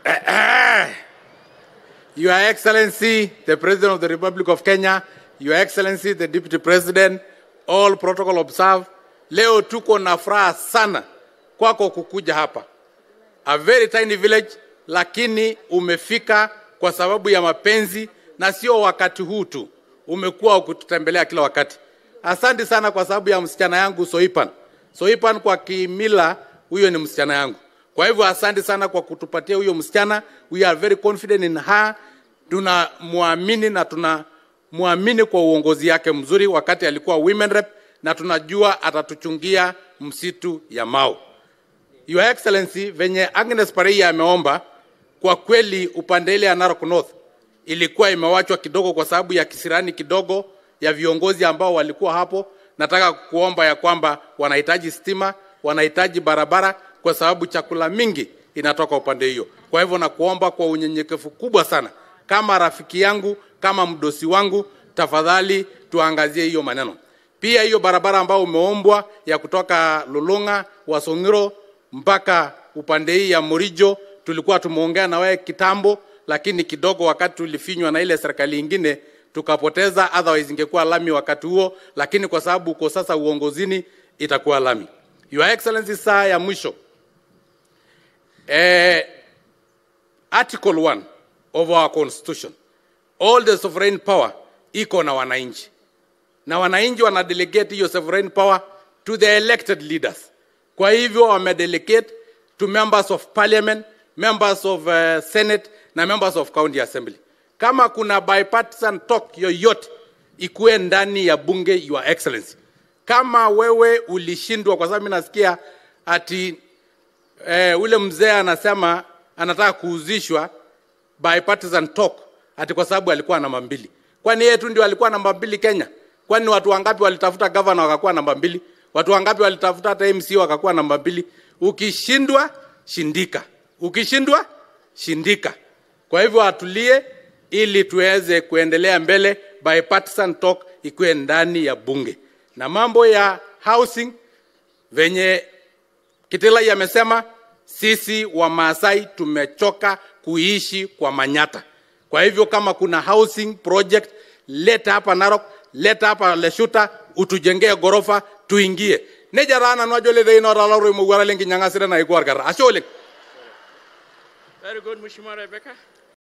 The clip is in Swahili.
Your Excellency, the President of the Republic of Kenya, Your Excellency, the Deputy President, all protocol observed. Leo tuko na furaha sana kwako kukuja hapa. A very tiny village, lakini umefika kwa sababu ya mapenzi na sio wakati huu tu, umekuwa ukitutembelea kila wakati. Asante sana kwa sababu ya msichana yangu Soipan. Soipan kwa kimila, huyo ni msichana yangu. Kwa hivyo asante sana kwa kutupatia huyo msichana. We are very confident in her. Tunamwamini na tunamwamini kwa uongozi yake mzuri wakati alikuwa women rep, na tunajua atatuchungia msitu ya Mau. Your Excellency, venye Agnes Pareiya ameomba, kwa kweli upande ile ya Narok North ilikuwa imewachwa kidogo kwa sababu ya kisirani kidogo ya viongozi ambao walikuwa hapo. Nataka kuomba ya kwamba wanahitaji stima, wanahitaji barabara kwa sababu chakula mingi inatoka upande hiyo. Kwa hivyo nakuomba kwa unyenyekevu kubwa sana, kama rafiki yangu, kama mdosi wangu, tafadhali tuangazie hiyo maneno. Pia hiyo barabara ambayo umeombwa ya kutoka Lulunga, Wasongiro mpaka upande hii ya Murijo, tulikuwa tumeongea na wewe kitambo, lakini kidogo wakati tulifinywa na ile serikali ingine tukapoteza, otherwise ingekuwa lami wakati huo, lakini kwa sababu uko sasa uongozini itakuwa lami. Your Excellency, saa ya mwisho eh, Article 1 of our constitution, all the sovereign power iko na wananchi, na wananchi wana delegate hiyo sovereign power to the elected leaders. Kwa hivyo wame delegate to members of parliament, members of uh, senate na members of county assembly. Kama kuna bipartisan talk yoyote ikuwe ndani ya bunge, your excellency. Kama wewe ulishindwa, kwa sababu mimi nasikia ati eh, ule mzee anasema anataka kuuzishwa bipartisan talk ati kwa sababu alikuwa namba mbili. Kwani yeye tu ndio alikuwa namba mbili Kenya? Kwani watu wangapi walitafuta gavana wakakuwa namba mbili? Watu wangapi walitafuta hata MC wakakuwa namba mbili? Ukishindwa shindika, ukishindwa shindika. Kwa hivyo atulie, ili tuweze kuendelea mbele, bipartisan talk ikuwe ndani ya bunge. Na mambo ya housing venye Kitilai amesema, sisi wa Maasai tumechoka kuishi kwa manyata. Kwa hivyo kama kuna housing project, leta hapa Narok, leta hapa Leshuta, utujengee gorofa tuingie. Neja rana nwajo le dei nora laro mo gwara lengi nyanga sira na igwar gara. Asho le. Very good, Mheshimiwa Rebecca.